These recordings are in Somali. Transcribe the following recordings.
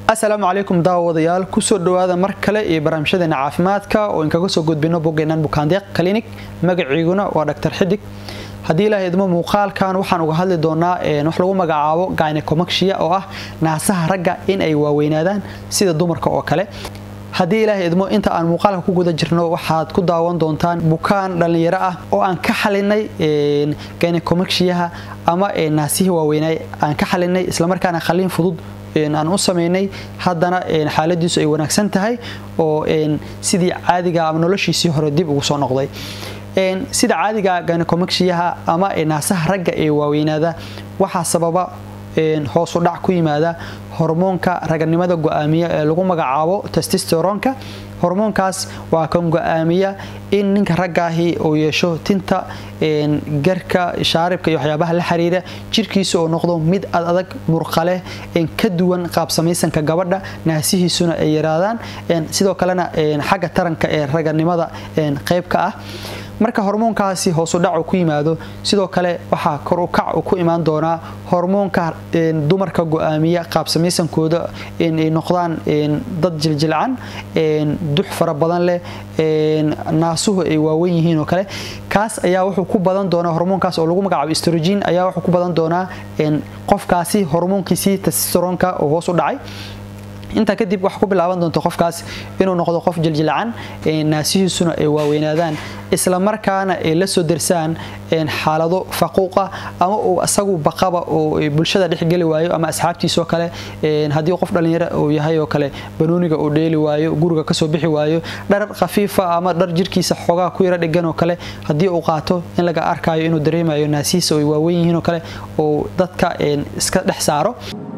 asalaamu calaykum daawadayaal kusoo dhawaada mar kale iyo barnaamijyadeena caafimaadka oo inkaga soo gudbino boggeenan bukaandeeq clinic magaciiguna waa dhaktar xidig haddii ilaaha idmo muuqaalkan waxaan uga hadli doonaa wax lagu magacaabo gynecomaxia oo ah naasaha ragga in ay waaweynaadaan sida dumarka oo kale haddii ilaahay idmo inta aan muuqaalka ku guda jirno waxaad ku daawan doontaan bukaan dhallinyaro ah oo aan ka xalinay gynecomaxiaha ama naasihii waaweynay aan ka xalinay islamarkaana khaliin fudud aan u samaynay haddana xaaladiisu ay wanaagsan tahay oo sidii caadiga ama noloshiisii hore dib ugu soo noqday sida caadiga gynecomaxiaha ama naasaha ragga ee waaweynaada waxaa sababa hoosu dhac ku yimaada hormoonka raganimada go-aamiya ee lagu magacaabo testisteronka hormoonkaas waa kan go-aamiya in ninka raggaahi uu yeesho tinta garka shaaribka iyo waxyaabaha la xiriira jirkiisa oo noqdo mid ad adag murqaleh ka duwan qaabsamaysanka gabadha naasihiisuna ay yaraadaan sidoo kalena xagga taranka ee raganimada qayb ka ah marka hormoonkaasi hoosudhacu ku yimaado sidoo kale waxaa kor u kac ku imaan doonaa hormoonka dumarka go-aamiya qaabsamaysankooda inay noqdaan dad jiljilcan dux fara badan leh naasuhu ay waawen yihiin oo kale kaas ayaa wuxuu ku badan doonaa hormoonkaas oo lagu magacaabo strogin ayaa wuxuu ku badan doonaa qofkaasi hormoonkiisii testisteronka oo hoos u dhacay intaa kadib waxaa ku bilaaban doonta qofkaas inuu noqdo qof jiljilcan naasihiisuna ay waaweynaadaan isla markaana ay la soo darsaan xaalado faquuqa ama uu asagu baqaba oo bulshada dhexgeli waayo ama asxaabtiisoo kale haddii qof dhallinyaro uu yahay oo kale banooniga uu dheeli waayo guriga kasoo bixi waayo dhar khafiifa ama dhar jirkiisa xoogaa ku yaro dhigan oo kale haddii uu qaato in laga arkayo inuu dareemayo naasihiisa ay waawen yihiin oo kale uu dadka iska dhex saaro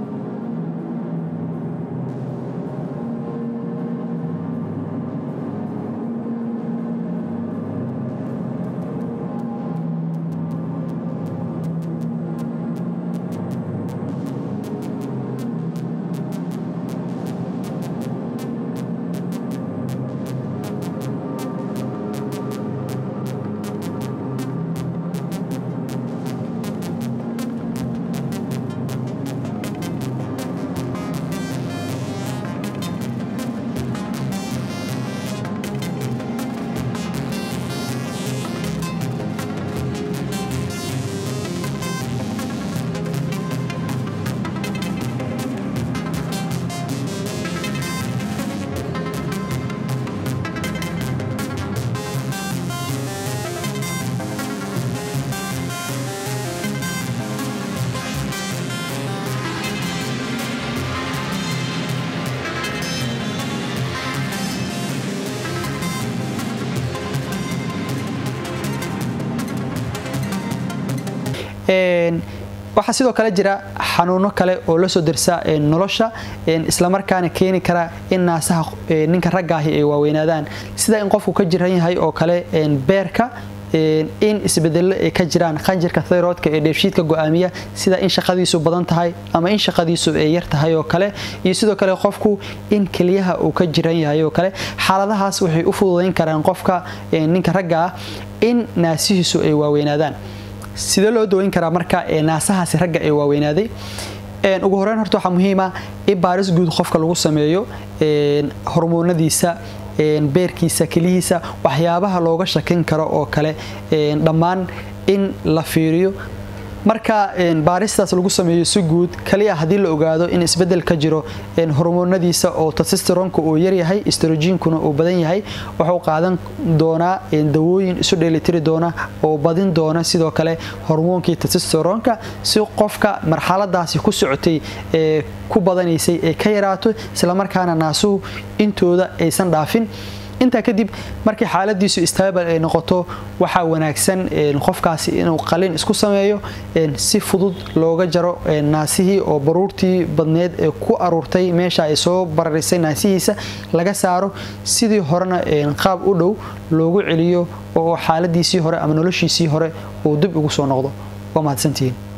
waxaa sidoo kale jira xanuuno kale oo la soo darsa nolosha islamarkaana keeni kara in naasaha ninka raggaahi ay waaweynaadaan sida in qofku ka jiran yahay oo kale beerka in isbedelo ay ka jiraan qanjirka thayroodka ee dheefshiidka go-aamiya sida in shaqadiisu badan tahay ama in shaqadiisu ay yar tahay oo kale iyo sidoo kale qofku in keliyaha uu ka jiran yahay oo kale xaaladahaas waxay u fududayn karaan qofka ninka ragga ah in naasihiisu ay waaweynaadaan sidee loo daweyn karaa marka naasahaasi ragga ee waaweynaaday ugu horeyn horta waxaa muhiima in baaris guud qofka lagu sameeyo hormoonadiisa beerkiisa kelihiisa waxyaabaha looga shakin karo oo kale dhammaan in la fiiriyo marka baaristaas lagu sameeyo si guud kaliya haddii la ogaado in isbedel ka jiro hormoonadiisa oo testisteronka uu yaryahay strojiinkuna uu badan yahay wuxuu qaadan doonaa dawooyin isu dheelitiri doona oo badin doona sidoo kale hormoonkii testisteronka si qofka marxaladaasi ku socotay ee ku badanaysay ee ka yaraato islamarkaana naasuhu intooda aysan dhaafin intaa kadib markii xaaladiisu stable ay noqoto waxaa wanaagsan qofkaasi inuu qalin isku sameeyo si fudud looga jaro naasihii oo baruurtii badneed ee ku aruurtay meesha ay soo bararisay naasihiisa laga saaro sidii horena qaab u dhow loogu celiyo oo xaaladiisii hore ama noloshiisii hore uu dib ugu soo noqdo waa mahadsantihiin